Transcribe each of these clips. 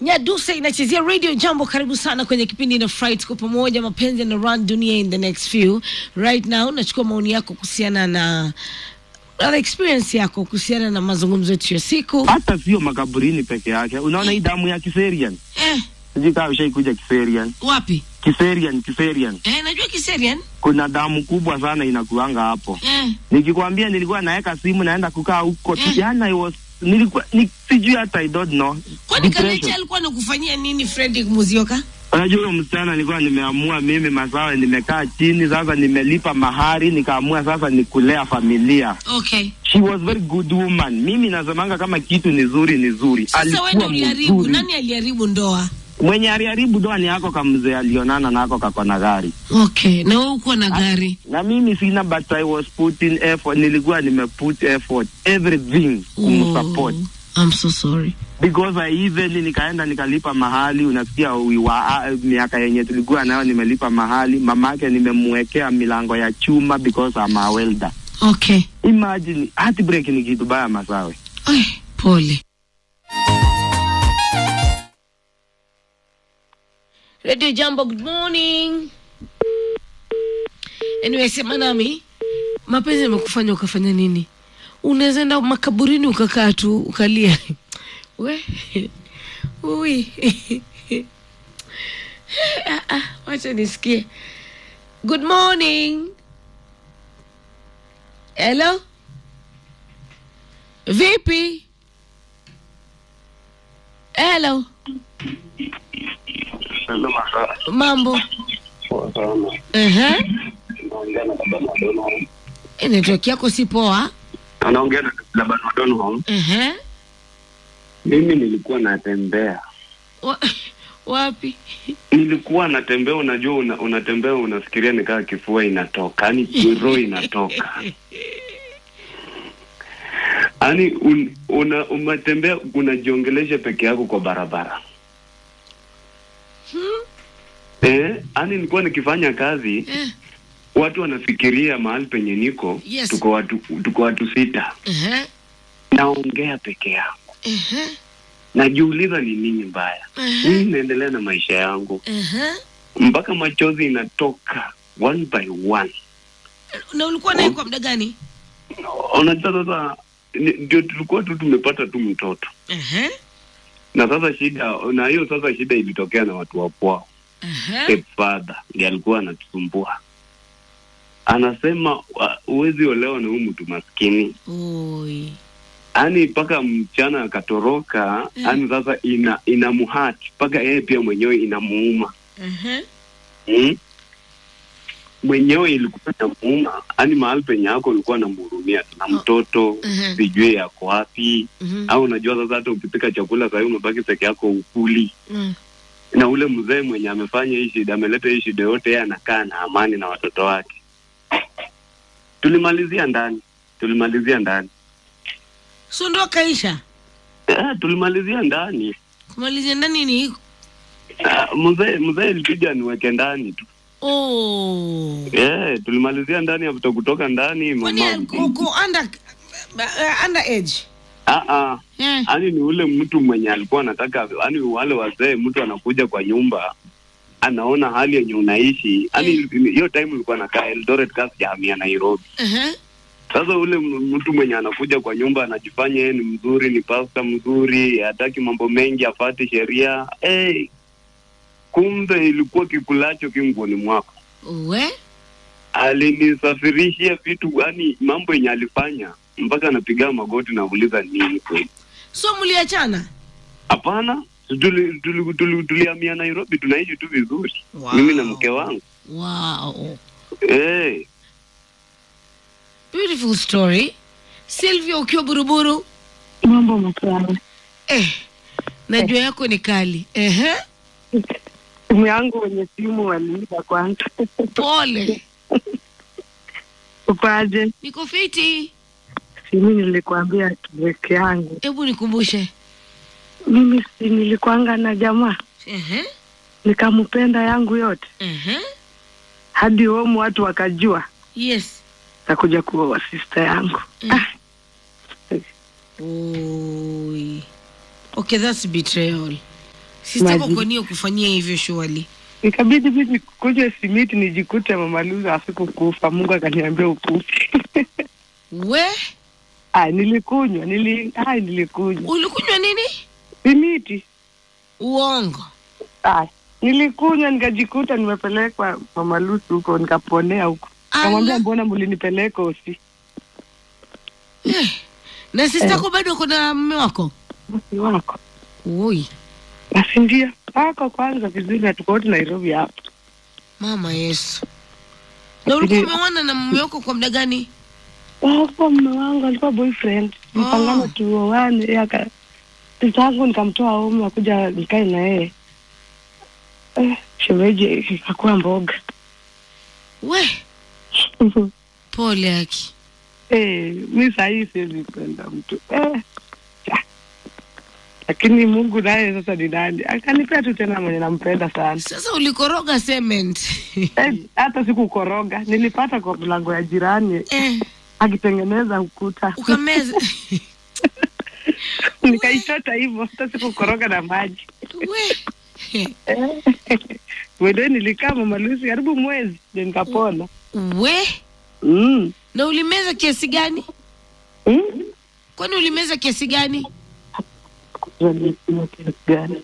Nyadusa inachezea radio jambo. Karibu sana kwenye kipindi na Fright kwa pamoja, mapenzi na run dunia in the next few. Right now nachukua maoni yako kuhusiana na na experience yako kuhusiana na mazungumzo yetu ya siku. hata sio makaburini peke yake. Unaona hii damu ya Kiserian, Eh, sijui kama ushaikuja Kiserian. wapi? Kiserian, Kiserian, Eh, najua Kiserian. kuna damu kubwa sana inakuanga hapo. Eh, Nikikwambia nilikuwa naweka simu naenda kukaa huko Eh. jana, I was nilikuwa ni, sijui hata I don't know kwani Depression. Kalecha alikuwa anakufanyia nini Fredrick Muzioka? Unajua huyo msichana nilikuwa nimeamua mimi masawe, nimekaa chini sasa, nimelipa mahari, nikaamua sasa ni kulea familia. Okay. She was very good woman. Mimi nasemanga kama kitu ni zuri ni zuri, Sasa wewe ndio alikuwa uliharibu. mzuri. Nani aliharibu ndoa? Mwenye aliharibu doa ni yako kamzee alionana nako kako na gari, Okay, na wewe uko na gari. na mimi sina, but I was putting effort, nilikuwa nimeput effort everything kumsupport Oh, I'm so sorry. because I even nikaenda nikalipa mahali, unasikia we were, uh, miaka yenye tulikuwa nayo nimelipa mahali, mamake nimemwekea milango ya chuma because I'm a welder. Okay. Imagine heartbreak ni kitu baya masawe. Ay, pole. Radio Jambo, good morning. Anyway, sema nami, mapenzi yamekufanya ukafanya nini? Unaweza enda makaburini ukakaa tu ukalia. We ui Ah, ah, wacha nisikie. Good morning. Hello. Vipi? Hello. Hello, masawe. Mambo. Poa sana. Ehe. Naongea na baba Madonna. Eh, Network yako si poa. Anaongea na baba Madonna. Ehe. Mimi nilikuwa natembea Wa, wapi? nilikuwa natembea, unajua una, unatembea unafikiria nikaa kifua inatoka, yani roho inatoka yani un, una, umetembea unajiongelesha peke yako kwa barabara eh, yani nilikuwa nikifanya kazi Eh. watu wanafikiria mahali penye niko Yes. tuko watu tuko watu sita, Ehe. naongea peke yangu, Ehe. najiuliza ni nini mbaya, Ehe. mimi naendelea na maisha yangu Ehe. mpaka machozi inatoka one by one. Na ulikuwa naye kwa muda gani? Unajua sasa ni- ndio tulikuwa tu tumepata tu mtoto Ehe. na sasa shida na hiyo sasa shida ilitokea na watu wa kwao. Ehe. Stepfather ndiye alikuwa anatusumbua, anasema wa- huwezi olewa na huyu mtu maskini, Oi. yaani mpaka mchana akatoroka, Mm. yaani sasa ina inamhati mpaka yeye pia mwenyewe inamuuma Ehe. mm? mwenyewe ilikuwa inamuuma, yaani mahali penye yako ulikuwa namhurumia na mtoto Mhm. sijui yako wapi Mhm. au unajua sasa hata ukipika chakula sahii umebaki peke yako ukuli Mm. na ule mzee mwenye amefanya hii shida ameleta hii shida yote yeye anakaa na amani na watoto wake tulimalizia ndani tulimalizia ndani So ndo kaisha. eh, tulimalizia ndani Kumalizia ndani ni Ah, mzee mzee ilibidi aniweke ndani tu Oh. eh, tulimalizia ndani after kutoka ndani Kwani mama uko under uh, under age? ah ah Eh. yani ni ule mtu mwenye alikuwa anataka yani wale wazee mtu anakuja kwa nyumba anaona hali yenye unaishi yani hiyo time ulikuwa nakaa Eldoret kasi jahamia Nairobi Ehe. sasa ule m- mtu mwenye anakuja kwa nyumba anajifanya yeye ni mzuri ni pasta mzuri hataki mambo mengi afate sheria hey, kumbe ilikuwa kikulacho kinguoni mwako We? alinisafirishia vitu yani mambo yenye alifanya mpaka anapiga magoti na kuuliza nini kweli So mliachana? Hapana, tulihamia tuli, tuli, tulihamia Nairobi, tunaishi tu vizuri Wow. mimi na mke wangu Wow. hey. Beautiful story. Sylvia ukiwa buruburu. Mambo matamu. Eh. Najua yako ni kali. Ehe. Simu yangu wenye simu waliiba kwanza. Pole. Ukoaje? Niko fiti. Simu nilikwambia tuweke yangu. Hebu nikumbushe. Mimi si nilikuanga na jamaa Ehe. nikampenda yangu yote Ehe. hadi homu watu wakajua Yes. takuja kuoa sister yangu. Mm. Ah, Oi. Okay, that's betrayal. sistako Maji. kwa nini kufanyia hivyo shuali ikabidi mimi kunywe simiti nijikute mamaluza asikukufa mungu akaniambia ukufe we ah, nilikunywa nili, ah, nilikunywa ulikunywa nini simiti uongo ah, nilikunywa nikajikuta nimepelekwa mamalusi huko nikaponea huko kamwambia Ala. mbona mlinipeleka osi Eh, na sistako bado kuna mme wako bosi wako oi basi ndio wako kwanza vizuri hatukoti nairobi hapa mama yesu na ulikuwa Lakini- umeona na mume wako kwa muda gani wako mme wangu alikuwa boyfriend mpangano Oh. tuoane aka tangu nikamtoa home akuja nikae na yeye eh, shemeji akakuwa mboga we pole aki eh, mi sahii siwezi penda mtu eh, cha. lakini mungu naye sasa ni nani akanipea tu tena mwenye nampenda sana sasa ulikoroga cement eh, hata sikukoroga nilipata kwa mlango ya jirani eh, akitengeneza ukuta ukameza nikaichota hivyo hata sikukoroga na maji we wende nilikaa mamalusi karibu mwezi ndio nikapona we mm. na ulimeza kiasi gani Mm. kwani ulimeza kiasi gani Kujua nilikunywa kiasi gani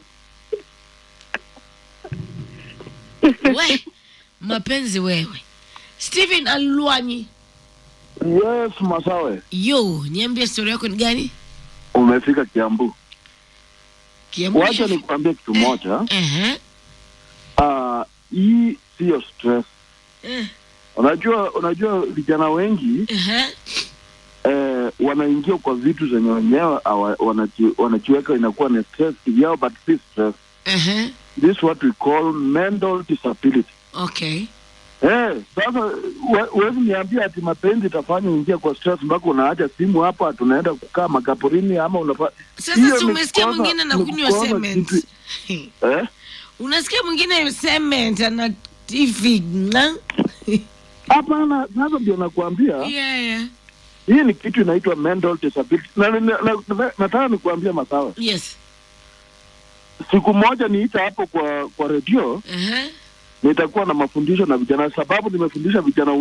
we mapenzi wewe stephen alwanyi Yes, Masawe, yo niambie stori yako ni gani umefika Kiambu. Kiambu Wacha chef- nikuambie kitu moja. Ehe, Ah, hii siyo stress. eh, Unajua, unajua vijana wengi ehe. eh, wanaingia kwa vitu zenye wenyewe hawa- wanaji- wanajiweka inakuwa ni stress yao, but si stress. Ehe, This is what we call mental disability. okay Eh, sasa we- huwezi niambia ati mapenzi itafanya uingia kwa stress mpaka unaacha simu hapa, tunaenda kukaa makaburini ama unafa... sasa Hiyo si ni umesikia kukosa- mwingine ni anakunywa kukosa cement kitu- Eh? unasikia mwingine cement ana tv na Hapana, sasa ndio nakuambia yeah, yeah. hii ni kitu inaitwa mental disability. Na, na, na, na, nataka nikuambia Masawe, yes siku moja niita hapo kwa kwa redio, Ehe. nitakuwa na mafundisho na vijana, sababu nimefundisha vijana